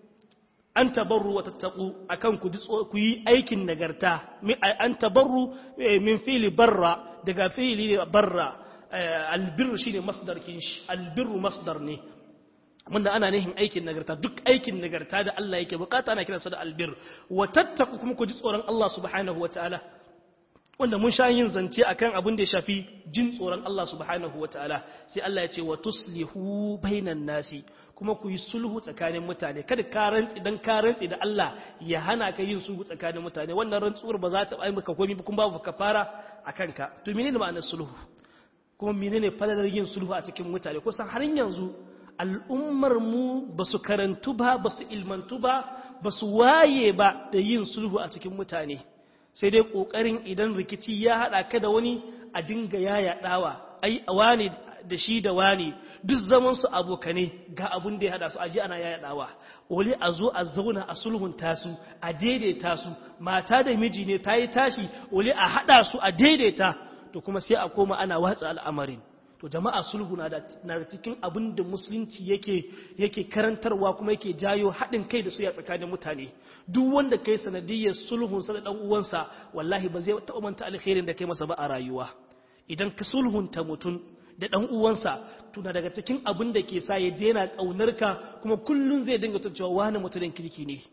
an tabarru wa tattaku akan ku ku yi aikin nagarta an tabarru min fili barra daga fili barra albirru shine masdar kinshi albirru masdar ne wanda ana nihin aikin nagarta duk aikin nagarta da Allah yake bukata ana kiransa da albir wa tattaku kuma ku ji tsoron Allah subhanahu wataala wanda mun sha yin zance akan abin da ya shafi jin tsoron Allah subhanahu wataala sai Allah ya ce wa tuslihu bainan nasi kuma ku yi sulhu tsakanin mutane kada ka rantsi dan ka rantsi da Allah ya hana ka yin sulhu tsakanin mutane wannan rantsuwar ba za ta ai maka komai ba kuma babu kafara akan ka to menene ma'anar sulhu kuma menene falalar yin sulhu a cikin mutane kusan har yanzu al'ummar mu ba su karantu ba ba su ilmantu ba ba su waye ba da yin sulhu a cikin mutane sai dai ƙoƙarin idan rikici ya haɗa ka da wani a dinga ya yaɗawa ai wani da shi da wani duk zaman su abokane ga abun da ya haɗa su aji ana ya yaɗawa wali a zo a zauna a sulhunta su a daidaita su mata da miji ne ta yi tashi wali a haɗa su a daidaita to kuma sai a koma ana watsa al'amarin to jama'a sulhu na da cikin abin da musulunci yake yake karantarwa kuma yake jayo haɗin kai da su ya tsakanin mutane duk wanda kai sanadiyyar sulhun sa da dan uwansa wallahi ba zai taɓa manta alkhairin da kai masa ba a rayuwa idan ka sulhunta mutum da dan uwansa tuna daga cikin abin da ke sa ya je yana kaunar ka kuma kullun zai dinga cewa wani mutumin kirki ne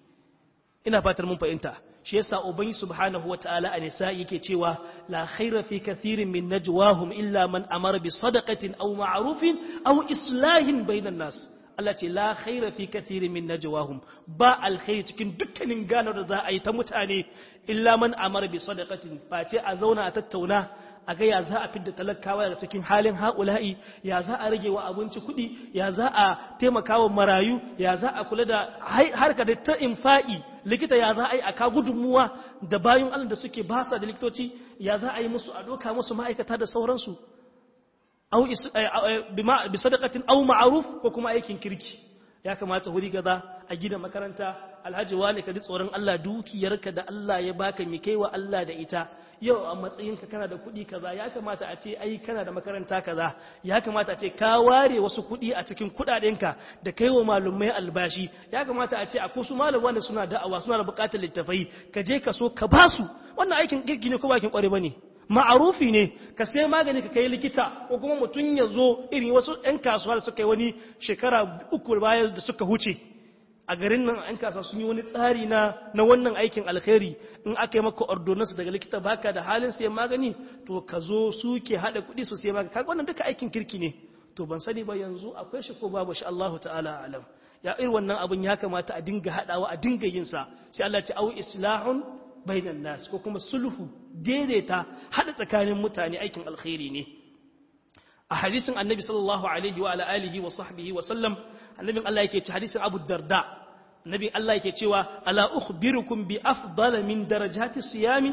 ina fatar mun fahimta shi yasa ubangi subhanahu wataala a nisa yake cewa la khaira fi kathirin min najwahum illa man amara bi sadaqatin aw ma'rufin aw islahin bainan nas Allah ce la khaira fi kathirin min najwahum ba alkhairi cikin dukkanin ganar da za a yi ta mutane illa man amara bi sadaqatin face a zauna a tattauna a ga ya za a fidda talakawa daga cikin halin haƙula'i ya za a rage wa abinci kuɗi ya za a taimaka wa marayu ya za a kula da harka da ta infa'i likita ya za a yi a ka gudunmuwa da bayan allah da suke basa da likitoci ya za a yi musu a doka musu ma'aikata da sauransu au bi sadaqatin au ma'ruf ko kuma aikin kirki ya kamata wuri gaza a gina makaranta alhaji wani ka ji tsoron Allah dukiyarka da Allah ya baka mi kaiwa Allah da ita yau a matsayinka kana da kuɗi kaza ya kamata a ce ai kana da makaranta kaza ya kamata a ce ka ware wasu kuɗi a cikin kuɗaɗenka da kaiwa malumai albashi ya kamata a ce akwai su malam wanda suna da'awa suna da buƙatar littafai ka je ka so ka basu wannan aikin kirki ne ko bakin ƙware bane ma'arufi ne ka sai magani ka kai likita ko kuma mutum ya zo irin wasu 'yan kasuwa da suka yi wani shekara uku baya da suka huce a garin nan 'yan kasuwa sun yi wani tsari na na wannan aikin alkhairi in aka yi maka ordonansu daga likita baka da halin sayan magani to ka zo su ke haɗa kuɗi su sai magani kaga wannan duka aikin kirki ne to ban sani ba yanzu akwai shi ko babu shi Allahu ta'ala alam ya irin wannan abun ya kamata a dinga haɗawa a dinga yin sa sai Allah ya ce au islahun bainan nas ko kuma sulhu daidaita hada tsakanin mutane aikin alkhairi ne a hadisin annabi sallallahu alaihi wa alihi wa sahbihi wa sallam annabin Allah yake ce hadisin Abu Darda annabin Allah yake cewa ala ukhbirukum bi afdal min darajati siyami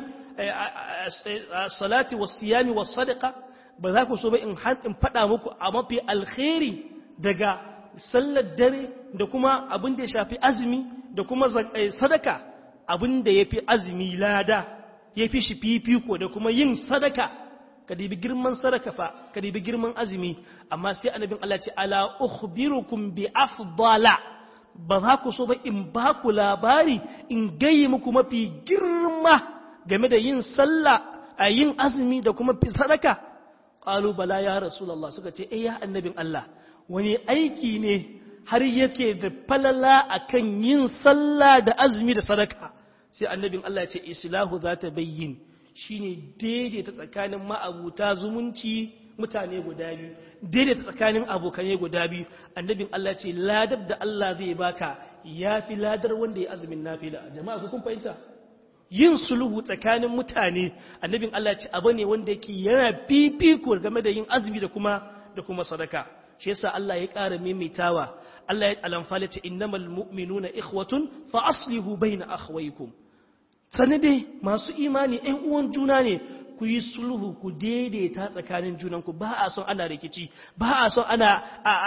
salati was siyami was sadaqa ba za ku so ba in in fada muku a mafi alkhairi daga sallar dare da kuma abin da ya shafi azumi da kuma sadaka abin da ya fi azumi lada ya fi shi fifiko da kuma yin sadaka ka dibi girman sadaka fa ka dibi girman azumi amma sai annabin Allah ce ala ukhbirukum bi afdala ba za ku so ba in ba ku labari in gayi muku mafi girma game da yin sallah a yin azumi da kuma fi sadaka qalu bala ya rasulullah suka ce eh ya annabin Allah wani aiki ne har yake da falala akan yin sallah da azumi da sadaka sai annabin Allah ya ce islahu za ta bayyin shine daidaita tsakanin ma'abuta zumunci mutane guda biyu daidaita tsakanin abokanai guda biyu annabin Allah ya ce ladar da Allah zai baka yafi ladar wanda ya azumin nafila jama'a ku kun fahimta yin sulhu tsakanin mutane annabin Allah ya ce abu ne wanda yake yana fifiko game da yin azumi da kuma da kuma sadaka shi yasa Allah ya ƙara maimaitawa Allah ya alamfala ce innamal mu'minuna ikhwatun fa aslihu baina akhwaykum sani dai masu imani ɗan uwan juna ne ku yi sulhu ku daidaita tsakanin junanku ba a son ana rikici ba a son ana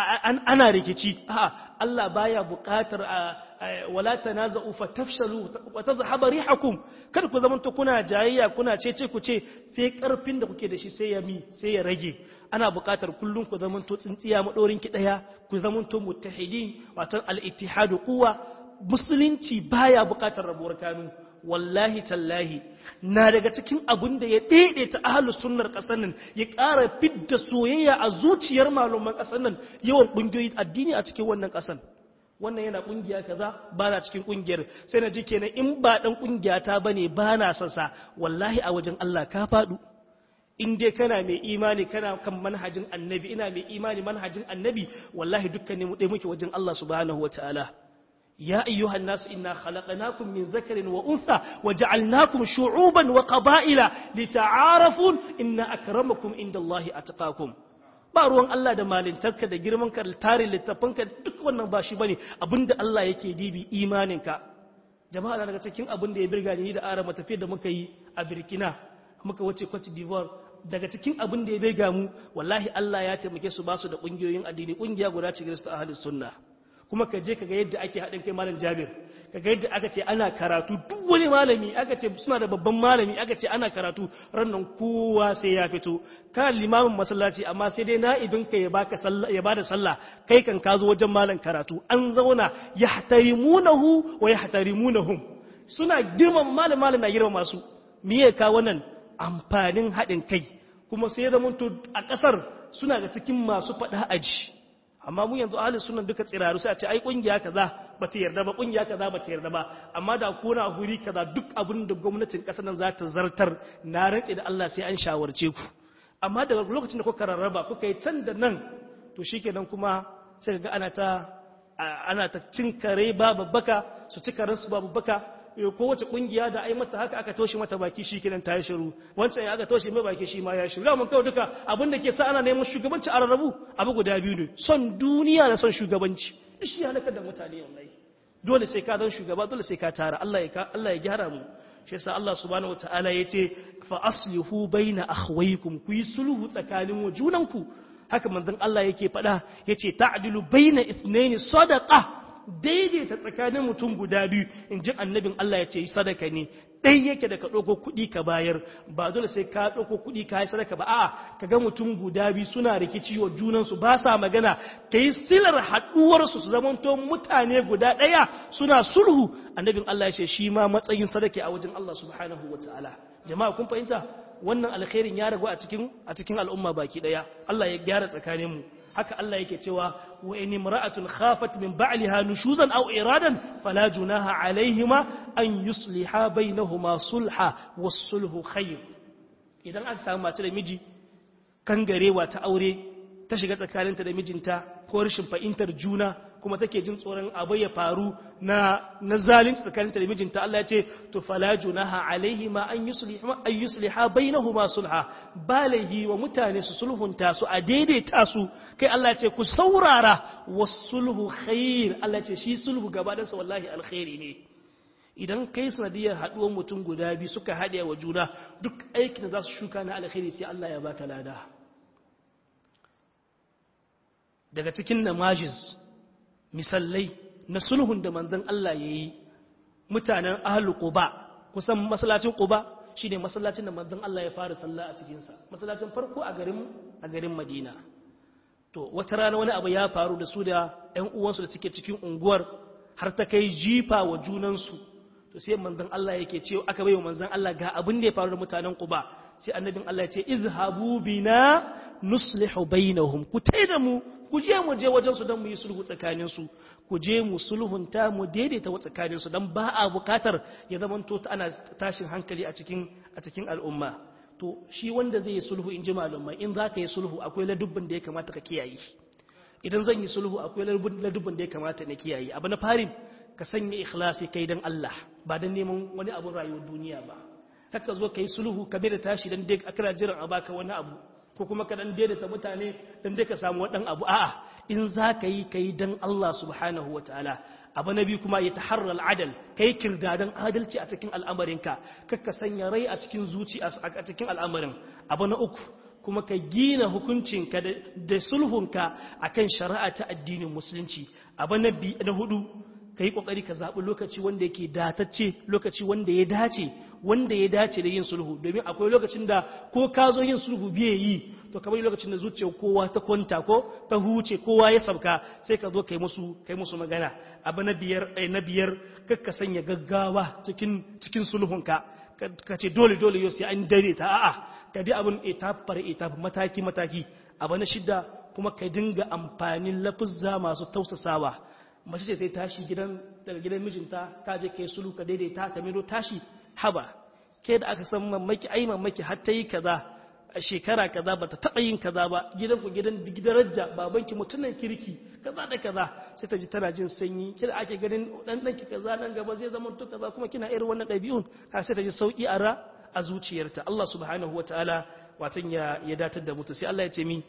ana rikici a'a Allah baya buƙatar wala tanaza'u fatafshalu wa tadhhabu rihakum kada ku zamanto kuna jayayya kuna cece ku ce sai karfin da kuke da shi sai ya mi sai ya rage ana buƙatar kullum ku zamanto tsintsiya maɗorin ki ɗaya ku zamanto muttahidin wato al-ittihadu quwwa musulunci baya buƙatar rabuwar kanu wallahi tallahi na daga cikin abin da ya daidaita ahlus sunnar ƙasar nan ya ƙara fidda soyayya a zuciyar malaman ƙasar nan yawan ƙungiyoyin addini a cikin wannan ƙasar wannan yana kungiya kaza ba na cikin kungiyar sai na ji kenan in ba dan kungiya ta bane ba na son sa wallahi a wajen Allah ka fadu in dai kana mai imani kana kan manhajin annabi ina mai imani manhajin annabi wallahi dukkan mu dai muke wajen Allah subhanahu wataala يا أيها الناس إنا خلقناكم من ذكر وأنثى وجعلناكم شعوبا وقبائل لتعارفوا إن أكرمكم عند الله أتقاكم ba ruwan Allah da malintarka da girman ka da tarin littafanka duk wannan ba shi bane abinda Allah yake dibi imaninka jama'a na daga cikin abin da ya birga ni da arama tafiyar da muka yi a Burkina muka wuce Cote d'Ivoire daga cikin abin da ya birga mu wallahi Allah ya taimake su ba su da kungiyoyin addini kungiya guda ce Kirista ahlus sunna kuma ka je kaga yadda ake haɗin kai malam Jabir kaga yadda aka ce ana karatu duk wani malami aka ce suna da babban malami aka ce ana karatu rannan kowa sai ya fito kana limamin masallaci amma sai dai na'ibin ka ya baka sallah ya bada sallah kai kan ka zo wajen malam karatu an zauna yahtarimunahu wa yahtarimunahum suna girman malam malam na girman masu miye ka wannan amfanin haɗin kai kuma sai ya zama a ƙasar suna da cikin masu faɗa aji amma mu yanzu ahli sunan duka tsiraru sai a ce ai kungiya kaza ba ta yarda ba kungiya kaza ba ta yarda ba amma da kuna huri kaza duk abin da gwamnatin kasar nan za ta zartar na rantse da Allah sai an shawarce ku amma daga lokacin da kuka rarraba kuka yi can da nan to shikenan kuma sai ga ana ta ana ta cin kare babu baka su ci karen su babu baka kowace kungiya da ai mata haka aka toshe mata baki shi kenan ta yi shiru wancan ya aka toshe mai baki shi ma ya shiru mun kawai duka abin da ke sa ana neman shugabanci a rarrabu abu guda biyu ne son duniya da son shugabanci shi ya halakar da mutane wallahi dole sai ka zan shugaba dole sai ka tara Allah ya Allah ya gyara mu shi yasa Allah subhanahu wataala yace fa aslihu baina akhwaykum ku yi sulhu tsakanin junanku haka manzon Allah yake faɗa yace ta'dilu baina ithnaini sadaqa daidaita tsakanin mutum guda biyu in ji annabin Allah ya ce sadaka ne ɗai yake da ka ɗauko kuɗi ka bayar ba dole sai ka ɗauko kuɗi ka yi sadaka ba a'a ka ga mutum guda biyu suna rikici wa junansu ba sa magana ka yi silar haɗuwarsu su zamanto mutane guda ɗaya suna sulhu annabin Allah ya ce shi ma matsayin sadaka a wajen Allah subhanahu wa ta'ala jama'a kun fahimta wannan alkhairin ya ragu a cikin a cikin al'umma baki ɗaya Allah ya gyara tsakaninmu haka Allah yake cewa wa in imra'atun khafat min ba'liha nushuzan aw iradan fala junaha alaihima an yusliha bainahuma sulha was-sulhu khair idan aka samu mace da miji kangarewa ta aure ta shiga tsakaninta da mijinta ko rashin fahimtar juna kuma take jin tsoron abu ya faru na na zalunci tsakaninta da mijinta Allah ya ce to fala junaha alaihima an yusliha an yusliha bainahuma sulha balahi wa mutane su sulhunta su a daidaita su kai Allah ya ce ku saurara was-sulhu khair Allah ya ce shi sulhu gaba sa wallahi alkhairi ne idan kai sanadiyar haduwar mutum guda biyu suka haɗe wa juna duk aikin da za su shuka na alkhairi sai Allah ya baka lada daga cikin namajiz misallai na sulhun da manzon Allah ya yi mutanen ahalu quba kusan masallacin quba shine masallacin da manzon Allah ya fara sallah a cikinsa masallacin farko a garin a garin Madina to wata rana wani abu ya faru da su da ƴan uwansu da suke cikin unguwar har ta kai jifa wa junansu to sai manzon Allah yake cewa aka bai wa manzon Allah ga abin da ya faru da mutanen Quba sai annabin Allah ya ce izhabu bina nuslihu bainahum ku taida mu ku je mu je wajen su dan mu yi sulhu tsakanin su ku je mu sulhunta mu daidaita wa tsakanin su dan ba a bukatar ya zamanto ana tashin hankali a cikin a cikin al'umma to shi wanda zai yi sulhu in ji malumai in za ka yi sulhu akwai ladubban da ya kamata ka kiyaye idan zan yi sulhu akwai ladubban da ya kamata na kiyaye abu na farin ka sanya ikhlasi kai dan Allah ba dan neman wani abun rayuwar duniya ba haka zo ka yi sulhu ka bai da tashi dan dai akira jiran a baka wani abu ko kuma ka dan daidaita mutane dan dai ka samu wadan abu a'a in za ka yi kai dan Allah subhanahu wataala abu na biyu kuma ya taharra al'adal kai kirdadan adalci a cikin al'amarinka kakka sanya rai a cikin zuci a cikin al'amarin abu na uku kuma ka gina hukuncinka da sulhunka akan shari'a ta addinin musulunci abu na hudu ka yi ƙoƙari ka zaɓi lokaci wanda yake datacce lokaci wanda ya dace wanda ya dace da yin sulhu domin akwai lokacin da ko ka zo yin sulhu biye yi to kamar lokacin da zuciyar kowa ta kwanta ko ta huce kowa ya sabka sai ka zo kai musu kai musu magana abu na biyar na biyar kakka sanya gaggawa cikin cikin sulhunka ka ce dole dole yau sai an dare ta a'a ka bi abin etap par etap mataki mataki abu na shida kuma ka dinga amfanin lafuzza masu tausasawa mace ce sai tashi gidan daga gidan mijinta ka je kai sulu ka daidaita ka miro tashi haba ke da aka san mamaki ai mamaki har ta yi kaza a shekara kaza bata taba yin kaza ba gidan ku gidan daraja babanki mutunan kirki kaza da kaza sai ta ji tana jin sanyi kida ake ganin dan danki kaza nan gaba zai zama to kaza kuma kina irin wannan dabi'un har sai ta ji sauki a ra a zuciyarta Allah subhanahu wataala watan ya ya datar da mutu sai Allah ya ce mi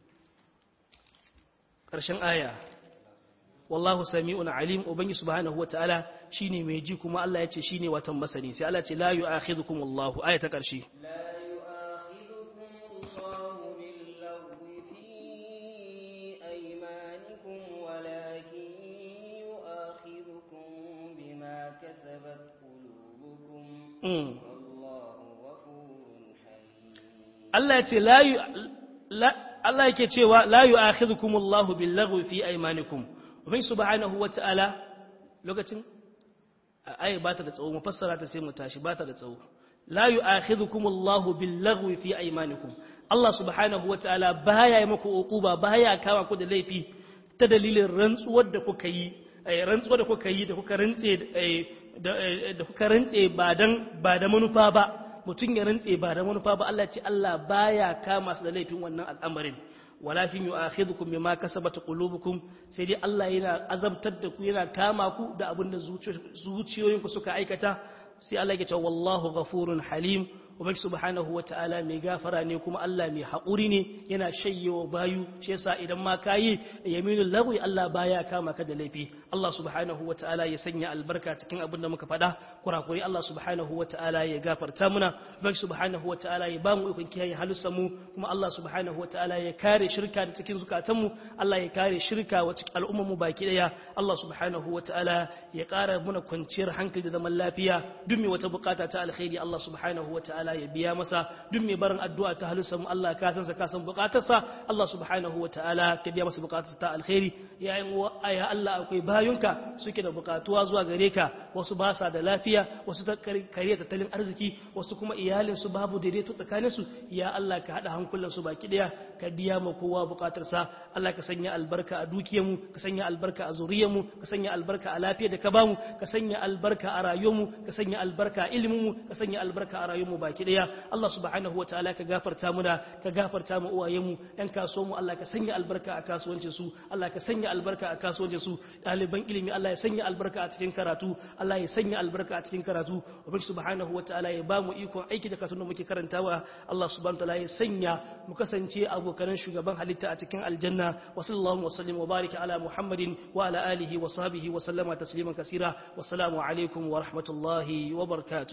ƙarshen aya wallahu sami'un alim ubangi subhanahu wataala shine mai ji kuma Allah yace shine watan masani sai Allah ce la yu'akhidhukum Allah aya ta karshe la yu'akhidhukum Allah bil-laghwi fi aymanikum walakin yu'akhidhukum bima kasabat qulubukum wallahu ghafurun halim Allah yace la Allah yake cewa la yu'akhidhukum Allah bil-laghwi fi aymanikum Ubai subhanahu wa ta'ala lokacin ayi ba ta da tsawo mu fassara ta sai mu tashi ba ta da tsawo la yu'akhidhukum Allahu bil laghwi fi aymanikum Allah subhanahu wa ta'ala baya yi muku uquba baya kama ku da laifi ta dalilin rantsuwar da kuka yi rantsuwar da kuka yi da kuka rantse da kuka rantse ba dan ba da manufa ba mutum ya rantse ba da manufa ba Allah ce Allah baya kama su da laifin wannan al'amarin walakin yu'akhidhukum bima kasabat qulubukum sai dai Allah yana azabtar da ku yana kama ku da abin da zuciyoyinku suka aikata sai Allah ya ce wallahu ghafurun halim ubangi subhanahu wataala mai gafara ne kuma Allah mai haƙuri ne yana shayyewa bayu shi yasa idan ma kayi yaminul lagwi Allah baya kama ka da laifi Allah subhanahu wataala ya sanya albarka cikin abin da muka faɗa kurakuri Allah subhanahu wataala ya gafarta muna ubangi subhanahu wataala ya ba mu ikon kiyaye halussan mu kuma Allah subhanahu wataala ya kare shirka da cikin zukatanmu Allah ya kare shirka wa cikin al'ummar mu baki daya Allah subhanahu wataala ya ƙara muna kwanciyar hankali da zaman lafiya duk mai wata bukata ta alkhairi Allah subhanahu wataala ya biya masa duk mai barin addu'a ta halussan mu Allah ka san sa ka san bukatarsa Allah subhanahu wataala ka biya masa bukatarsa ta alkhairi ya ya Allah akwai bayunka suke da bukatuwa zuwa gare ka wasu ba sa da lafiya wasu ta kare tattalin arziki wasu kuma iyalin su babu daidaito tsakanin su ya Allah ka hada hankulan su baki daya ka biya ma kowa bukatarsa Allah ka sanya albarka a dukiyar mu ka sanya albarka a zuriyar mu ka sanya albarka a lafiyar da ka bamu ka sanya albarka a rayuwar mu ka sanya albarka a ilimin mu ka sanya albarka a rayuwar mu baki daya Allah subhanahu wataala ka gafarta muna ka gafarta mu uwayen mu yan kasuwar mu Allah ka sanya albarka a kasuwancin su Allah ka sanya albarka a kasuwancin su ɗaliban ilimi Allah ya sanya albarka a cikin karatu Allah ya sanya albarka a cikin karatu ubangi subhanahu wataala ya bamu ikon aiki da karatun da muke karantawa Allah subhanahu wataala ya sanya mu kasance abokan shugaban halitta a cikin aljanna wa sallallahu wa sallim wa barika ala muhammadin wa ala alihi wa sahbihi wa sallama tasliman kasira wassalamu alaikum wa rahmatullahi wa barakatuh